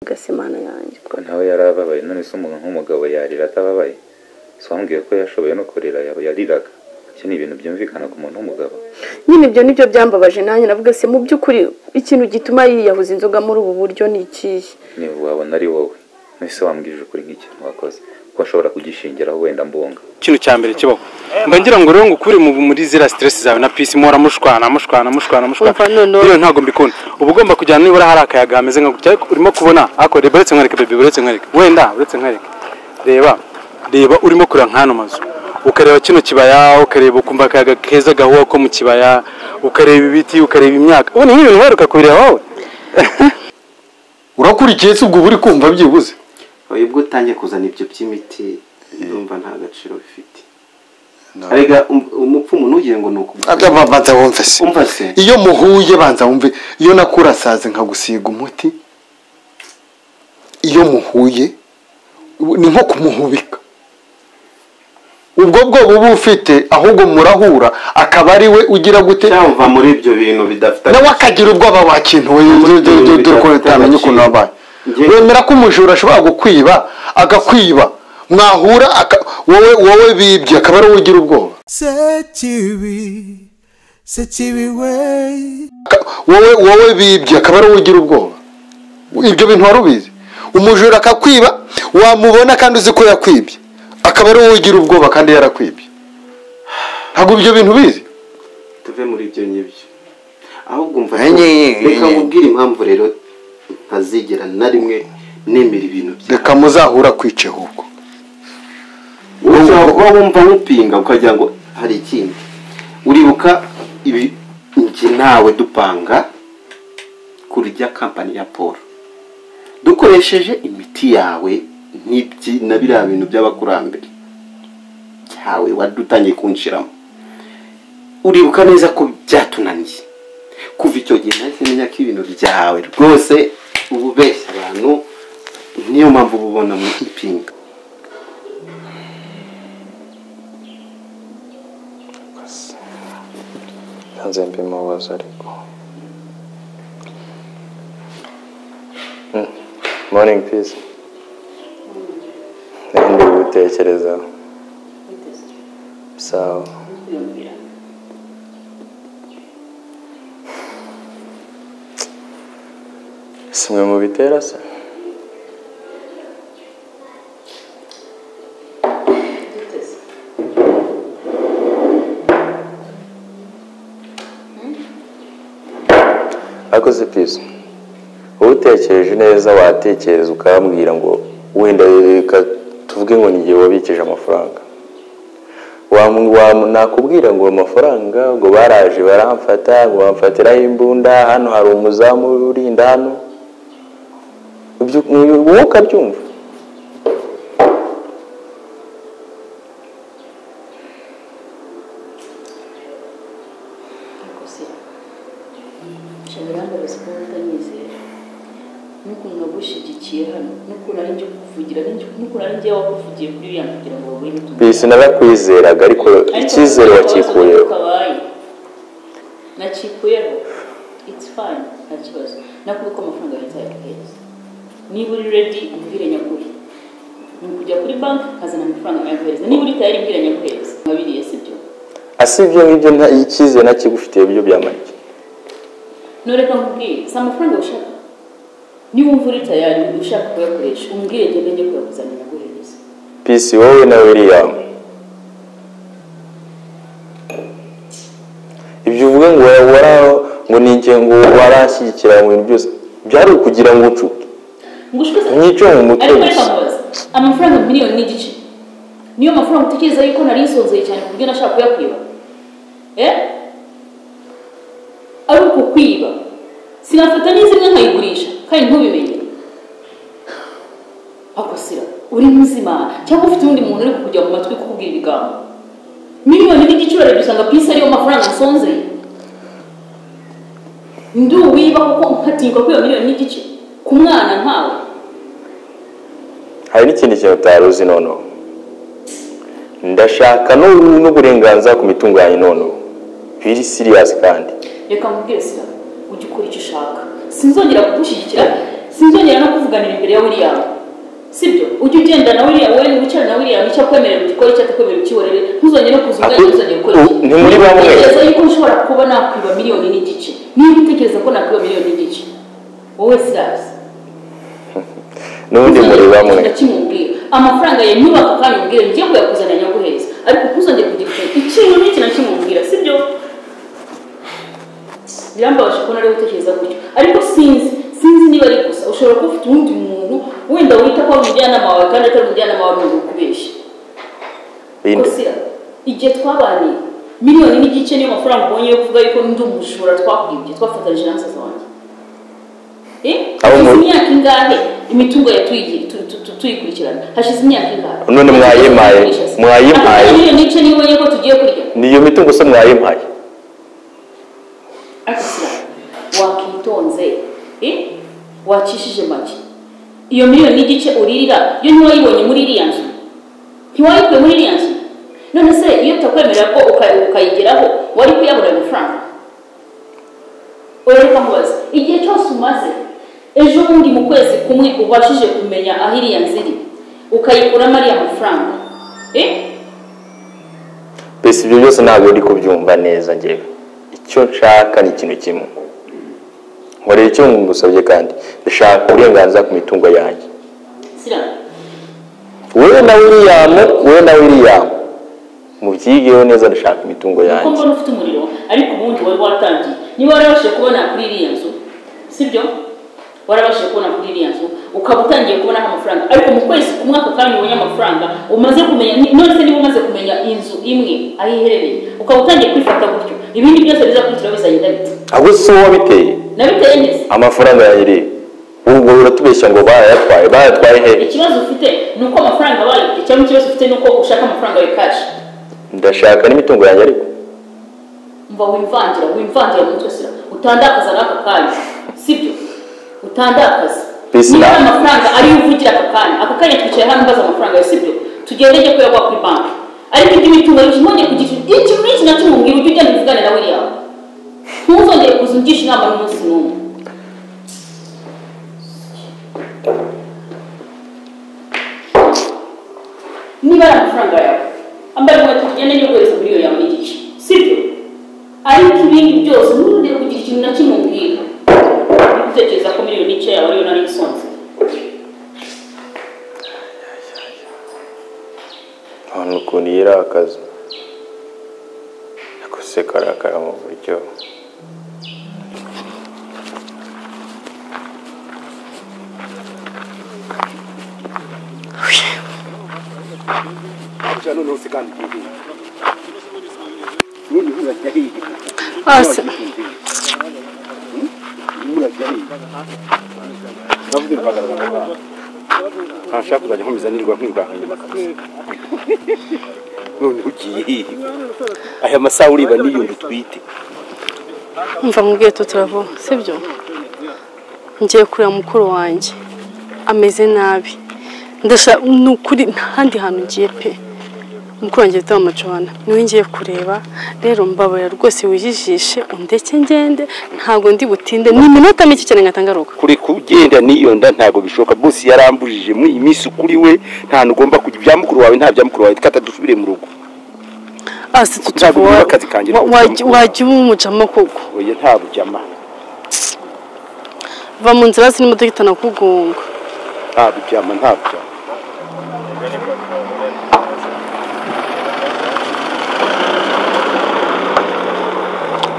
Mbese Imana yanjye ko nawe yari ababaye none se umuntu nk'umugabo yarira atababaye so wambwiye ko yashoboye no kurira yaba yariraga ibyo ni ibintu byumvikana ku muntu w'umugabo nyine ibyo nibyo byambabaje nanjye navuga se mu by'ukuri ikintu gituma yiyahuza inzoga muri ubu buryo ni ikihe niba wabona ari wowe nese wambwije ukuri nk'ikintu wakoze ko ashobora kugishingiraho wenda mbunga ikintu cya mbere kibaho mba ngira ngo rero ngo ukure mu- muri ziriya stress zawe na peace muhora mushwana mushwana mushwana mushwana Umva noneho. rero ntabwo mbikunda uba ugomba kujyana nibura hari akayaga hameze nka gutya ariko urimo kubona ako reba uretse nkwereke bebe uretse nkwereke wenda uretse nkwereke reba reba urimo kureba nk'ano mazu ukareba kino kibaya ukareba ukumva akayaga keza gahuha ko mu kibaya ukareba ibiti ukareba imyaka ubu ni nk'ibintu uheruka kubireba wowe urakurikiye se ubwo uba uri kumva byibuze Oya, ubwo utangiye kuzana ibyo by'imiti ndumva nta gaciro bifite arega um- umupfumu ntugire ngo ni ukubwira Abya ba- banza wumve se Umva se. iyo muhuye banza wumve iyo nakurasaze nkagusiga umuti iyo muhuye u- ni nko kumuhubika ubwo bwoba uba ufite ahubwo murahura akaba ari we ugira gute cyava muri ibyo bintu bidafite nawe akagira ubwoba wakintuwe dore ko utamenye ukuntu wabaye Njye- wemera ko umujura ashobora gukwiba agakwiba mwahura aka- wowe wowe bibye akaba ari wowe ugira ubwoba Sekibi, sekibi we, Ka- wowe wowe bibye akaba ari wowe ugira ubwoba ibyo bintu wari ubizi umujura akakwiba wamubona kandi uzi ko yakwibye akaba ari wowe ugira ubwoba kandi yarakwibye ntabwo ibyo bintu ubizi tuve muri ibyo nyibyo ahubwo umva Enye, enye, reka enye. nkubwire impamvu rero ntazigera na rimwe nemera ibintu byawe reka muzahura kwice ahubwo Uzaba wumva nkupinga ukagira ngo hari ikindi uribuka ibi njye nawe dupanga kurya kampani ya paul dukoresheje imiti yawe n'ibyi na biriya bintu by'abakurambere cyawe wadutangiye kunshiramo uribuka neza ko byatunaniye kuva icyo gihe nahise menya ko ibintu byawe rwose uba ubeshya abantu niyo mpamvu uba ubona mu ipinga nze mbimubaza ariko morning peace nari ndi gutekerezaho sawa simwe mu bitera se akoze peace wowe utekereje neza watekereza ukambwira ngo wenda reka tuvuge ngo ni igihe wabikije amafaranga Wam- wam- nakubwira ngo amafaranga ngo baraje baramfata ngo bamfatiraho imbunda hano hari umuzamu urinda hano Ibyo- wowe ukabyumva gusa nshya birambabaza kuba utanyizera n'ukuntu nagushyigikiye hano n'ukuntu ari njye kuvugira n'ukuntu ari njye wakuvugiye kuri uriya kugira ngo babone bisi narakwizeraga ariko icyizere wakikuyeho nakikuyeho it's fine nta kibazo nakubi ko amafaranga ahita yaguhereza niba uri ready umbwire nyakuri ni ukujya kuri banki nkazana amafaranga nkayaguhereza niba uri tayari mbwire nyaguhereza nkabiriye sibyo asi ibyo ngibyo nta- icyizere ntakigufitiye byo byamanike ntureka nkubwire si amafaranga ushaka niba wumva uri tayari ushaka kuyakoresha umbwire ngende njye kuyakuzanira nguhereza pisi wowe na william ibyo uvuga ngo wara ngo ni igihe ngo waranshyigikira mu bintu byose byari ukugira ngo unshuke ngushwe mwice mu mutwe ariko reka gusa mubaze amafaranga miliyoni n'igice niyo mafaranga utekereza yuko nari nsonzeye cyane ku buryo nashaka kuyakwiba eh ari uko kwiba sinafata n'izimwe nkayigurisha kandi ntubimenye akosera uri muzima cyangwa ufite undi muntu uri kujya mu matwi kukubwira ibigambo miliyoni n'igice urarebye usanga pisi ariyo mafaranga nsonzeye ndi uwiba kuko nkatinyuka kwiba miliyoni n'igice ku mwana nkawe hari n'ikindi kintu utari uzi noneho ndashaka n'u- n'uburenganzira ku mitunganye noneho biri siriyasi kandi reka mubwire sida ujye ukora icyo ushaka sinzongera kugushyigikira sinzongera no kuvuganira imbere ya william sibyo ujye ugenda na william wowe wicara na william icyo akwemerera ukikore icyo atakwemerera ukihorere ntuzongere no kuza Aku- ugana ntuzongere gukora iki ni muri bamwe. ntekereza yuko ushobora kuba nakwiba miliyoni n'igice niba utekereza ko nakwiba miliyoni n'igice wowe sirasi n'ubundi muri bamwe kimubwira amafaranga ya nyubako kandi ubwire njye kuyakuzanira nyaguheza ariko ntuzongere kugikora ikintu n'iki na kimubwira sibyo birambabaje kubona ariwe utekereza gutyo ariko sinzi sinzi niba ari gusa ushobora kuba ufite uwundi muntu wenda wita ko ari umujyanama wawe kandi atari umujyanama wawe ni ukubeshya Bindi- Kosira, igihe twabaniye miliyoni n'igice niyo mafaranga ubonye yo kuvuga yuko ndi umujura twakwibye twafatanije na musaza wanjye Eh? Abo mu- hashize imyaka ingahe imitungo yatuyigira tu- tu- tu- tuyikurikirana hashize imyaka ingahe None mwayimpaye, mwayimpaye. Aka miliyoni n'igice niyo ubonye ko tugiye kurya niyo mitungo se mwayimpaye Akisira, wakitonze Eh? wakishije make iyo miliyoni n'igice uririra yo ntiwayibonye muri iriya nzu ntiwayikuye muri iriya nzu none se iyo tutakwemerera ko uka- ukayigeraho wari kuyabura ayo mafaranga urareka mubaza igihe cyose umaze ejo bundi mu kwezi kumwe ubashije kumenya aho iriya nzu iri ukayikuramo ariya mafaranga Eh? mbese ibyo byose ntabwo uri kubyumva neza ngewe icyo nshaka ni ikintu kimwe nkorera icyo ngusabye kandi ndashaka uburenganzira ku mitungo yanjye sira wowe na william wowe na william mubyigeho neza ndashaka imitungo kuko yanjye mbona ufite umuriro ariko ubundi wari watangiye niba warabashije kubona kuri iriya nzu sibyo warabashije kubona kuri iriya nzu ukaba utangiye kubonaho amafaranga ariko mu kwezi ku mwaka kandi ubonye amafaranga umaze kumenya ni- none se niba umaze kumenya inzu imwe aho iherereye ukaba utangiye kwifata gutyo ibindi byose bizakurikiraho bizagenda bite ahubwo si wowe wabiteye nabiteye neza amafaranga yanjye ubwo uratubeshya ngo barayatwaye barayatwaye hehe ikibazo ufite ni uko amafaranga bayibye cyangwa ikibazo ufite ni uko ushaka amafaranga ya kashi ndashaka n'imitungo yanjye ariko mva wimvangira wimvangira mu mutwe sira utandakaza n'aka kanya sibyo utandakaza Peace niba now. ari amafaranga ariyo uvugira aka kanya aka kanya twicaye hano mbaza amafaranga yawe sibyo tugende njye kuyagwa kuri banki ariko ibyo imitungo yongeye kugira iki n'iki na kimwe mbwira ujye ugenda uvugane na william ntuzongere kuza ungisha inama n'umunsi n'umwe niba ari amafaranga yawe ambaye inkweto tugende n'ukwezi kuri iyo yawe n'igice sibyo ariko ibindi byose ntuzongere kugira ikintu na kimwe mbwira gutekereza ko miliyoni n'igice yawe ariyo nari isonze none ukuntu yirakaza yakose karakara mu buryo hasi ntashaka kuzajya nkomeza nirwa nkwirwanya none ugiye hehe aya masaha uriba n'iyundi utwite mva mubwiye tutarava sibyo ngiye kureba mukuru wanjye ameze nabi ndashaka ni ukuri ntahandi hantu ngiye pe mukuru wanjye yitwa amacobana niwe ngiye kureba rero mbabarira rwose wijijishe undeke ngende ntabwo ndi butinde ni iminota mike cyane nkahita ngaruka kureka ugenda n'iyo nda ntabwo bishoboka bose yarambujije mu iminsi kuri we ntabwo ugomba kujya ibya mukuru wawe nta bya mukuru wawe kata dusubire mu rugo asi Ntabwo tutuvuga nkora akazi kanjye no kujya mu- wajya uba umujamo koko oya nta bujyama va mu nzira hasi n'imodoka itanakugonga nta bujyama nta bujyama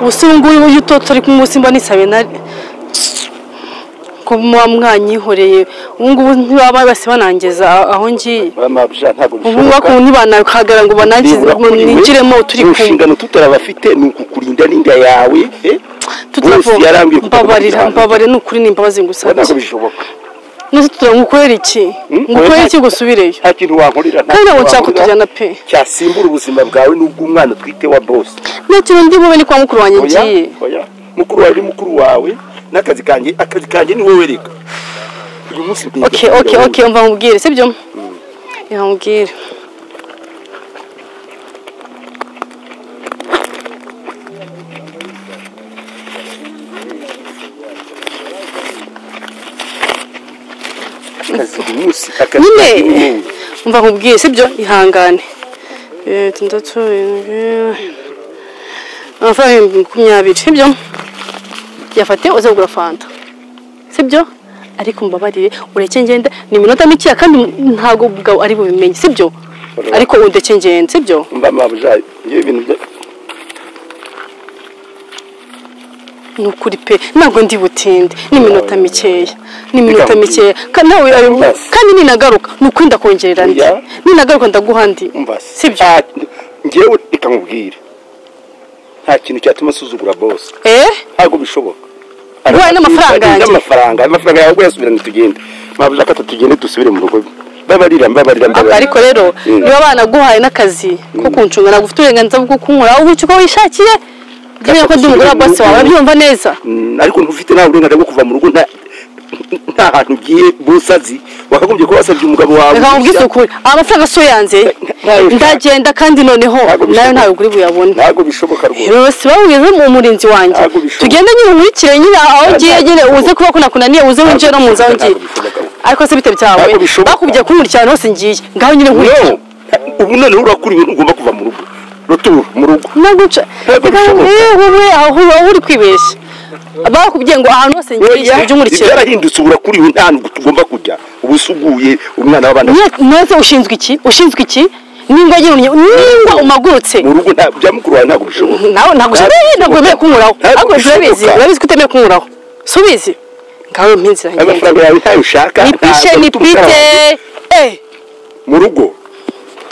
ubusore ngubu iyo utoto ari kumwe simba nisabe na ko muba mwanyihoreye ubu ngubu ntibaba bose banangiza a- aho ngiye Oya, nta bujyama, ntabwo ubu bakuntu ntibanahagarara ngo banangize Nibura ngo kuri we, ninjiremo turi mu kumwe nshingano tutarabafite ni ukukurinda n'inda yawe eh? tutavo Bose yarambwiye ko mbabarira tutavugana. mbabarira ni ukuri ni imbabazi Oya, ntabwo ngusabye bishoboka nose tutura ngukorera iki ngukorera iki gusubireyo nta kintu wankorera nta Kandi kintu ntabwo nshaka wankorera kutujyana pe. cyasimbura ubuzima bwawe n'ubw'umwana twite wa bose nta kintu ndi bube ni kwa mukuru wanjye Oya, ngiye oya. mukuru wawe ni mukuru wawe n'akazi kanjye akazi kanjye ni wowe reka uyu munsi ngiye okay kubwira okay wowe. okay umva nkubwire sibyo reka nkubwire akazira umunsi akazira nyine umunsi umva nkubwiye sibyo ihangane Eh, tandatu irindwi amafaranga ibihumbi makumyabiri sibyo yafate uze kugura fanta sibyo ariko mbabarire ureke ngende ni iminota mikeya kandi ntabwo ubwawe ari bubimenye sibyo ariko undeke ngende sibyo mba mabujayi ngewe ibintu bya ni ukuri pe ntabwo ndi butinde ni iminota mikeya ni iminota mikeya kandi nawe kandi ninagaruka ni ukuri ndakongerera ndi Oya. ninagaruka ndaguha ndi umva Sibyo. Ah, ngewe reka nkubwire nta kintu cyatuma asuzugura bose eh ntabwo bishoboka Ubaye n'amafaranga yanjye. n'amafaranga amafaranga yawe ubwo yasubirana tugende mabujayi reka tugende dusubire mu rugo babarira mbabarira Aka- mbabarira ariko rero Mm. niba banaguhaye n'akazi ko kuncunga ntabwo ufite uburenganzira bwo kunywera aho ubuki uko wishakiye dore ko ndi umugore wa bose wawe arabyumva neza Mm, ariko ntufite nta burenganzira bwo kuva mu rugo nta- nta hantu ugiye bose azi wakagombye kuba wasabye umugabo wawe reka nkubwise uruhushya. ukuri amafaranga so yanze Ntayo ushaka. ndagenda kandi noneho Ntabwo bishoboka. nayo ntayo uguri buyabone ntabwo bishoboka rwose rero si bawugeze mu murinzi wanjye Ntabwo bishoboka. tugende nyine nkurikire nyine aho ugiye nyine uze kuba ko nakunaniye uze winjire no mu nzu aho ngiye Ntabwo bishoboka. ariko se bite byawe Ntabwo bishoboka. bakubwiye kunkurikira ahantu hose ngiye ngaho nyine nkurikira no ubu noneho urakura ibintu ugomba kuva mu rugo ruturu mu rugo ntabwo nca Ntabwo reka bishoboka. yewe wowe aho aho uri kwibeshya bakubwiye ngo ahantu hose ngiye ujye unkurikira ibyarahindutse ubu urakuriwe nta hantu tugomba kujya ubu usuguye umwana w'abana Nye- nose ushinzwe iki ushinzwe iki ningwa yunye ningwa umagurutse mu rugo nta- bya mukuru wawe ntabwo bishoboka nawe ntabwo ushoboye ntabwo wemewe kunkuraho Ntabwo ariko bishoboka. urabizi urabizi ko utemewe kunkuraho subizi ngawe mpinzira ngenda amafaranga yawe ntayo ushaka ni pishe ntabwo ni ufite amafaranga. pite eh mu rugo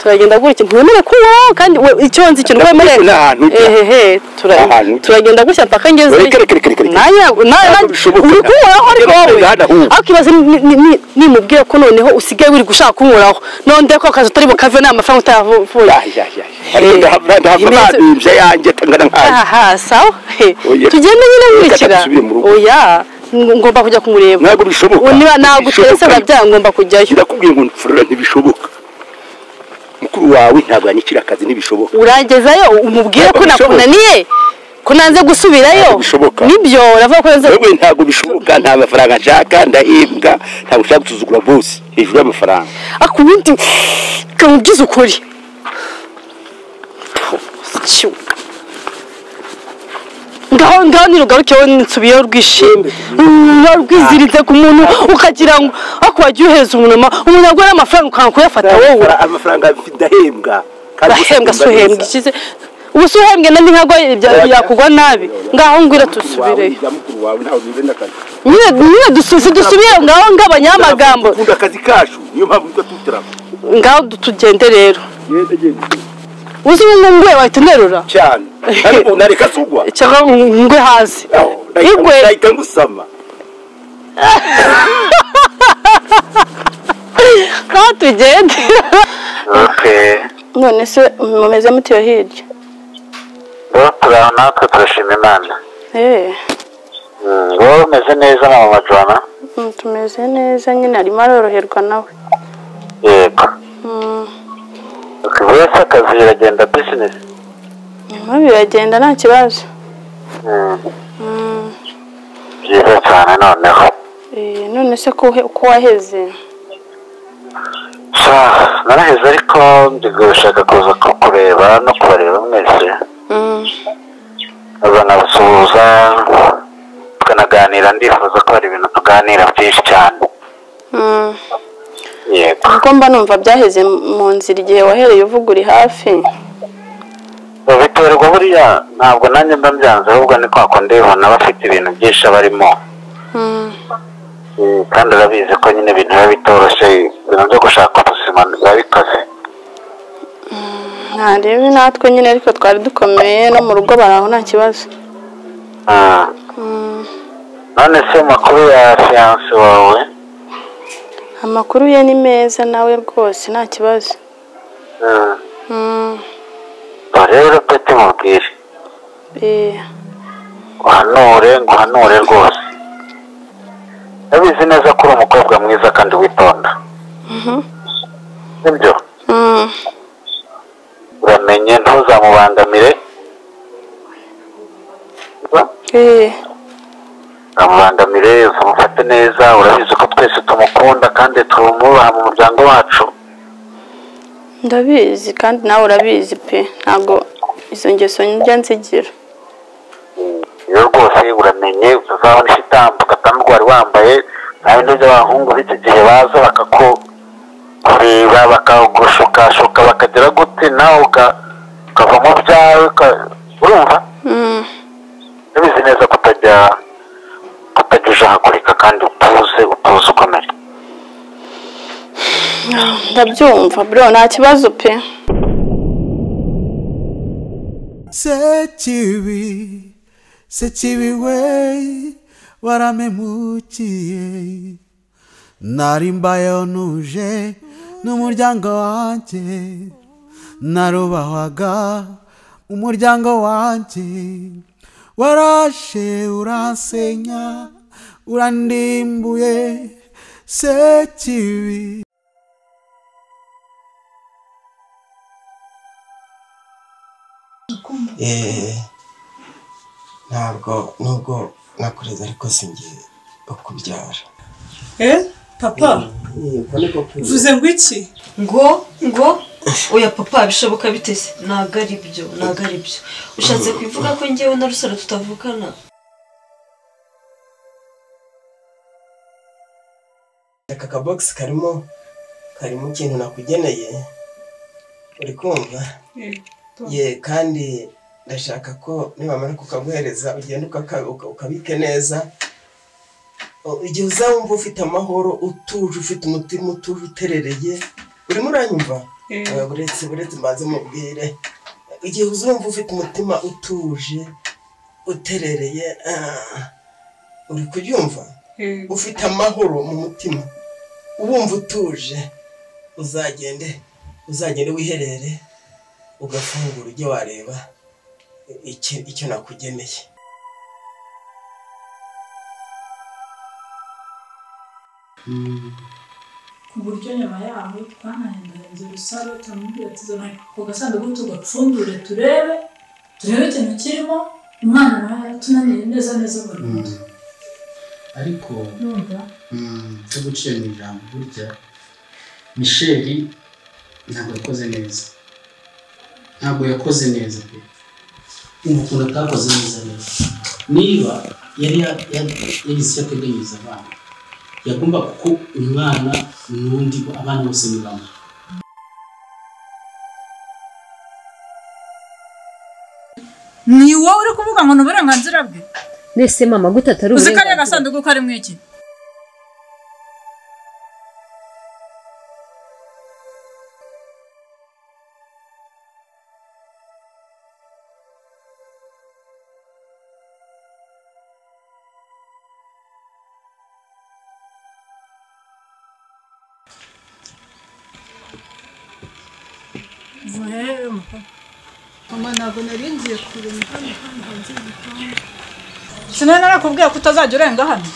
turagenda gutya ntiwemere kunkuraho kandi we icyo nzi ikintu Ntabwo wemerera nta hantu ujya. ehehe tura- Nta hantu ujya. turagenda gutya mpaka ngeze Reka, reka, reka, reka, reka. Nanya- na- na- Ntabwo bishoboka. uri kunkuraho ariko wowe Ntabwo ahubwo. ariko ibaze ni- ni- ni- nimubwire ko noneho usigaye wiri gushaka kunkuraho none ko akazi utari bukave nta mafaranga utayavuye Ya, ya, ya. Ariko Eh, ndahava- ndahava imeze- ntabimbye yanjye atangana nkayo aha sawa he Oya. tugende nyine Reka nkurikira dusubire mu rugo. oya ng- ngomba kujya kumureba ntabwo bishoboka Ubu niba ntabwo uteretse Bishoboka. urabyara ngomba kujyayo ndakubwiye ngo mfurura ntibishoboka mukuru wawe ntabwo yanyikira akazi ntibishoboka urangezayo umubwire ko Ntabwo bishoboka. nakunaniye ko nanze gusubirayo Ntabwo bishoboka. nibyo uravuga ko nanze wewe ntabwo bishoboka nta mafaranga nshaka ndahembwa ntabwo ushaka gusuzugura bose hejuru y'amafaranga akubundi kamubyize ukuri Tyo. ngaho ngaho nirugarukeho nsubiyeho rwishimye ruba rwiziritse ku muntu ukagira ngo ako wagiye uhereza umunwa umuntu agura amafaranga ukanga kuyafata wowe amafaranga ndahembwa kandi urahembwa gusa si uhembwa neza. ikize ubu si uhembwe nandi ntabwo Oya. yakugwa nabi ngaho ngwira dusubireyo mukuru wawe ntawe bibenda akazi nyine nyine dusubize dusubire ngaho ngabanya amagambo dukunda akazi kacu niyo mpamvu tujya tutaramo ngaho tugende rero genda genda uzi ngo ngwe wahita unerura cyane ariko nareka sugwa cyangwa ngwe hasi Igwe. nahita ngusama ngaho tugende none se mumeze mutiyo hirya turaho natwe turashima imana eee wowe umeze neza mama jona tumeze neza nyine arimo aroroherwa nawe yego buri wese akazi biragenda bizinesi nyuma biragenda nta kibazo byiza cyane noneho Eh, none se ko uhe- ko waheze sha naraheze ariko ndi gushaka kuza kukureba no kubareba mwese nkaza nkabasuhuza tukanaganira ndifuza ko hari ibintu tuganira byinshi cyane Mm. yego kuko mba numva byaheze mu nzira igihe wahereye uvuga uri hafi babiterwa buriya ntabwo nanjye mba mbyanze ahubwo ni kwa kundi ubona bafite ibintu byinshi barimo Mm. kandi urabizi ko nyine ibintu biba bitoroshye ibintu byo gushaka ubuzima biba bikaze ntarebe natwe nyine ariko twari dukomeye no mu rugo baraho nta kibazo Mm. none se amakuru ya fiyanse wawe amakuru ye ni meza nawe rwose nta kibazo Mm. Mm. Ba rero peti mubwire Eh, uhanure nguhanure rwose urabizi neza ko uri umukobwa mwiza kandi witonda nibyo mm. uramenye ntuzamubangamire Eh, ntuzamubangamire uzamufate neza urabizi ko twese tumukunda kandi tumubaha mu muryango wacu ndabizi kandi nawe urabizi pe ntabwo izo ngeso njya nzigira iyo rwose uramenye utazabona ishitambo ugataha wari wambaye nawe n'ibyo abahungu b'iki gihe baza bakakureba bakagushukashuka bakagera gute nawe ukava mu byawe uka- urumva ntibizi neza kutajya kutajya ujahagurika kandi utuze utuze ukomere Ah, ndabyumva bro nta kibazo pe sekibi sekibi we waramemukiye nari mbayeho nuje n'umuryango wanjye narubahwaga umuryango wanjye warashe uransenya urandimbuye sekibi Eh, ntabwo nubwo nakureze ariko singiye ukubyara Eh, papa uvuze ngo iki ngo ngo oya papa bishoboka bite se ntabwo ari byo ntabwo ari byo ushatse kubivuga ko ngewe na rusaro tutavukana aka kabogisi karimo karimo ikintu nakugeneye uri kumva ye kandi ndashaka ko nibamara kukaguhereza ugenda ukaka- uka- ukabike neza O- igihe uzawumva ufite amahoro utuje ufite umutima utuje uterereye urimo uranyumva Eh. Eh, buretse buretse mbanze mubwire igihe uzumva ufite umutima utuje uterereye ah, uri kubyumva ufite amahoro mu mutima ubumva utuje uzagende uzagende wiherere ugafungura ujye wareba iki- icyo nakugeneye ku buryo nyuma yaho twanahendahenze rusaro turamubwira tuzana ku gasanduku tugapfundure turebe turebe ikintu kirimo umwana nawe yatunaniye neza neza burundu ariko numva cyo guciye mu ijambo burya misheli ntabwo yakoze neza ntabwo yakoze neza pe umva ukuntu atakoze neza rero niba yari ya- ya- yagize icyo ateganyiriza abana yagomba kuko umwana n'undi abana bose ni bamwe ni wowe uri kuvuga ngo ni uburenganzira bwe mbese mama gute atari uzi ko ari uburenganzira agasanduku karimo iki mama ntabwo nari ngiye kurema hano hano hanze y'igipangu sinari narakubwiye ko utazajya urenga hano